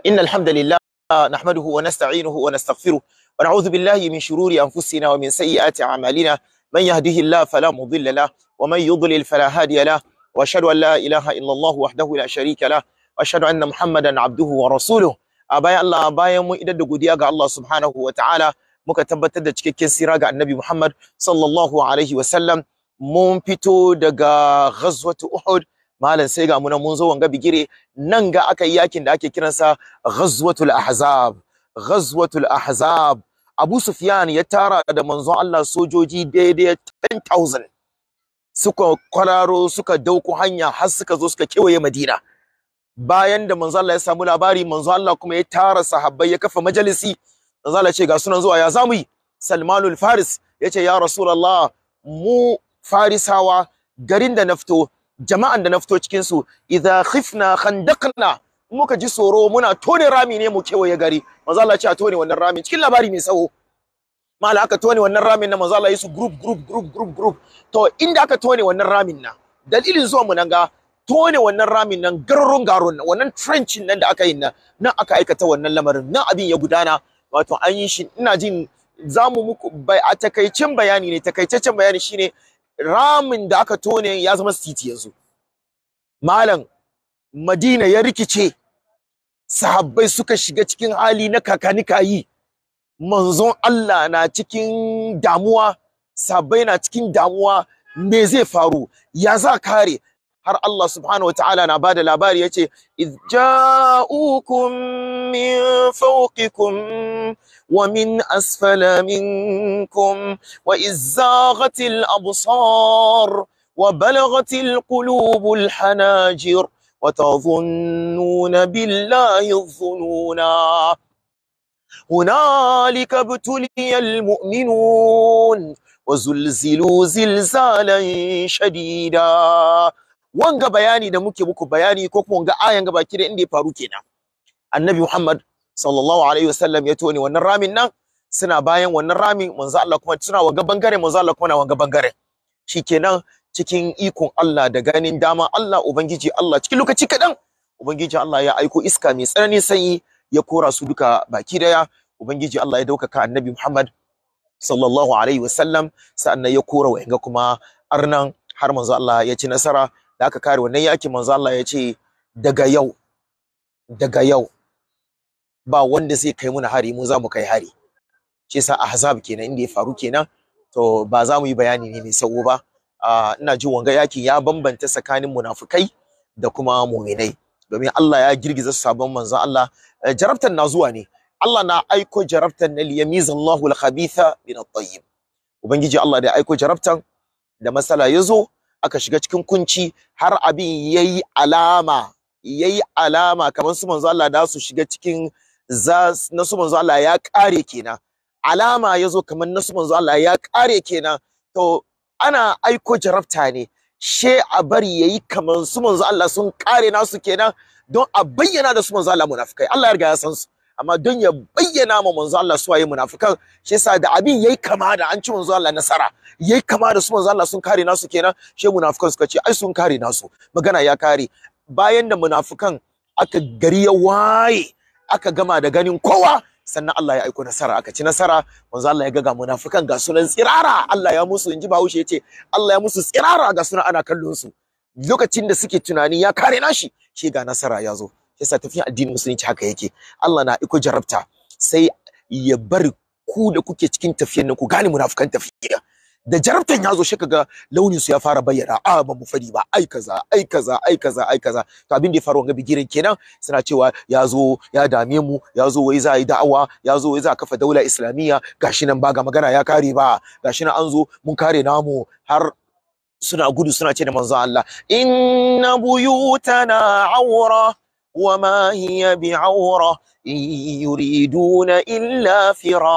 إن الحمد لله نحمده ونستعينه ونستغفره ونعوذ بالله من شرور أنفسنا ومن سيئات أعمالنا من يهده الله فلا مضل له ومن يضلل فلا هادي له وأشهد أن لا إله إلا الله وحده لا شريك له وأشهد أن محمدا عبده ورسوله أبايا الله أبايا mu idan da godiya ga Allah subhanahu wa ta'ala muka tabbatar da cikakken sira ga Annabi Muhammad sallallahu alaihi wa sallam mun fito daga ghazwat Uhud malam sai ga muna mun zo wanga bigire nan ga aka yi yakin da ake kiransa ghazwatul ahzab ghazwatul ahzab Abu Sufyan ya tara da manzon Allah sojoji daidai 10000 suka kwararo suka dauko hanya har suka zo suka kewaye Madina bayan da manzo Allah ya samu labari manzo Allah kuma ya tara sahabbai ya kafa majalisi manzo Allah ya ce ga sunan zuwa ya zamu yi Salmanul Faris yace ya Rasulullah mu Farisawa garin da na fito jama'an da na fito cikin su idza khifna khandaqna muka ji tsoro muna tone rami ne mu kewaye gari manzo Allah ya ce a tone wannan rami cikin labari mai tsawo mala aka tone wannan ramin na manzo Allah ya su group group group group group to inda aka tone wannan ramin na dalilin zuwa mu nan ga tone wannan ramin nan garurun garon nan wannan trenchin nan da aka yi nan nan aka aikata wannan lamarin nan abin ya gudana wato an yi shi ina jin zamu muku bai a takaicin bayani ne takaitaccen bayani shine ramin da aka tone ya zama titi yanzu malam Madina ya rikice sahabbai suka shiga cikin hali na kakani kayi manzon Allah na cikin damuwa sahabbai na cikin damuwa me zai faru ya za kare har Allah subhanahu wataala na bada labari yace iz ja'ukum min fawqikum wa min asfala minkum wa iz zaghatil absar wa balaghatil qulubul hanajir wa tadhunnuna billahi dhununa هنالك ابتلي المؤمنون وزلزلوا زلزالا شديدا wanga bayani da muke muku bayani ko kuma wanga ayan gaba ki da inda ya faru kenan annabi muhammad sallallahu alaihi wasallam ya tone wannan ramin nan suna bayan wannan ramin manzo Allah kuma suna wanga bangare manzo Allah kuma na wanga bangare shikenan cikin ikon Allah da ganin dama Allah ubangiji Allah cikin lokaci kadan ubangiji Allah ya aiko iska mai tsananin sanyi ya kora su duka baki daya ubangiji Allah ya daukaka annabi muhammad sallallahu alaihi wasallam sa'annan ya kora wa'anga kuma arnan har manzo Allah ya ci nasara da aka kare wannan yakin manzo Allah ya ce daga yau daga yau ba wanda zai kai muna hari mu za mu kai hari shi yasa ahzab kenan inda ya faru kenan to ba za mu yi bayani ne mai sawo ba ina jin wanga yakin ya bambanta tsakanin munafukai da kuma mu'minai domin Allah ya girgiza sabon manzo Allah jarabtan na zuwa ne Allah na aiko jarabtan na liyamizallahu al-khabitha min at-tayyib ubangiji Allah da ya aiko jarabtan da masala ya zo aka shiga cikin kunci har abin yayi alama yayi alama kamar su manzo Allah da su shiga cikin za na su manzo Allah ya kare kenan alama yazo kamar na su manzo Allah ya kare kenan to ana aiko jarabta ne she a bari yayi kamar su manzo Allah sun kare nasu kenan don a bayyana da su manzo Allah munafikai Allah ya riga ya san su amma don ya bayyana ma manzo Allah su waye munafikan shi yasa da abin yayi kama da an ci manzo Allah nasara yayi kama da su manzo Allah sun kare nasu kenan shi munafikan suka ce ai sun kare nasu magana ya kare bayan da munafikan aka gari ya waye aka gama da ganin kowa sannan Allah ya aiko nasara aka ci nasara manzo Allah ya ga ga munafikan ga sunan tsirara Allah ya musu inji Bahaushe yace Allah ya musu tsirara ga sunan ana kallon su lokacin da suke tunani ya kare nashi shi ga nasara ya zo yasa tafiyan addinin musulunci haka yake Allah na iko jarabta sai ya bar ku da kuke cikin tafiyan nan ku gane munafukan tafiya da jarabtan ya zo shi kaga launin su ya fara bayyana a ba mu fadi ba ai kaza ai kaza ai kaza ai kaza to abin da ya faru wanga bigirin kenan suna cewa ya zo ya dame mu ya zo wai za a yi da'awa ya zo wai za a kafa daula islamiyya gashi nan ba ga magana ya kare ba gashi nan an zo mun kare namu har suna gudu suna ce da manzon Allah inna buyutana awra وما هي بعورة إن يريدون إلا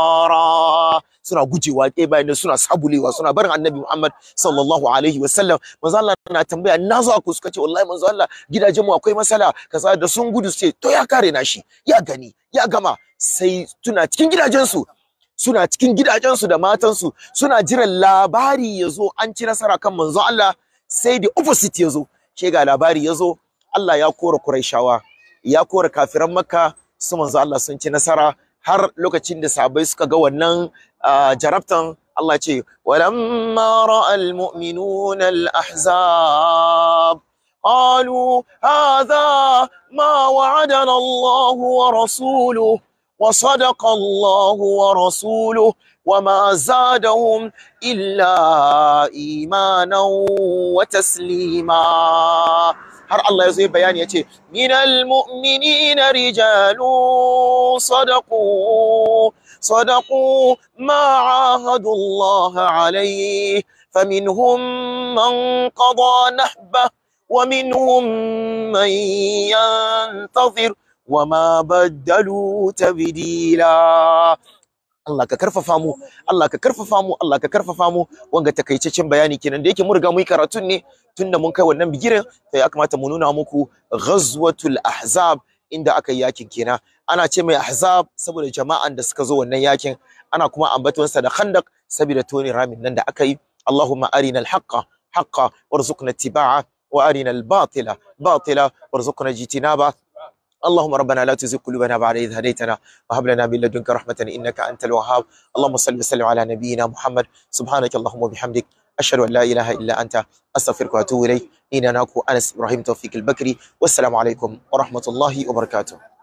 فرارا suna gujewa ɗaya bayan suna sabulewa suna barin annabi Muhammad sallallahu alaihi wasallam manzo Allah na tambaya na zo ku suka ce wallahi manzo Allah gidajen mu akwai masala kaza da sun gudu sai to ya kare na shi ya gani ya gama sai tuna cikin gidajensu suna cikin gidajensu da matansu suna jiran labari ya zo an ci nasara kan manzo Allah sai da opposite ya zo ke ga labari ya zo Allah ya kora Qurayshawa ya kora kafiran Makka su manzo Allah sun ci nasara har lokacin da sahabbai suka ga wannan jarabtan Allah ce walamma ra'al mu'minuna al-ahzab قالوا هذا ما وعدنا الله ورسوله وصدق الله ورسوله وما زادهم إلا إيمانا وتسليما har Allah ya zo bayani ya ce minal mu'minina rijalun sadaqu sadaqu ma ahadu Allah alayhi faminhum man qada nahbah ومنهم من ينتظر وما بدلوا تبديلا Allah ka karfafa mu Allah ka karfafa mu Allah ka karfafa mu wanga takaitaccen bayani kenan da yake mun riga mun yi karatun ne tunda mun kai wannan bigiren to ya kamata mu nuna muku ghazwatul ahzab inda aka yi yakin kenan ana ce mai ahzab saboda jama'an da suka zo wannan yakin ana kuma ambaton sa da khandaq saboda toni ramin nan da aka yi Allahumma arina al-haqqa haqqa warzuqna ittiba'a وارنا الباطل باطلا وارزقنا اجتنابه اللهم ربنا لا تزغ قلوبنا بعد إذ هديتنا وهب لنا من لدنك رحمة إنك أنت الوهاب اللهم صل وسلم على نبينا محمد سبحانك اللهم وبحمدك أشهد أن لا إله إلا أنت أستغفرك وأتوب إليك إننا أنس إبراهيم توفيق البكري والسلام عليكم ورحمة الله وبركاته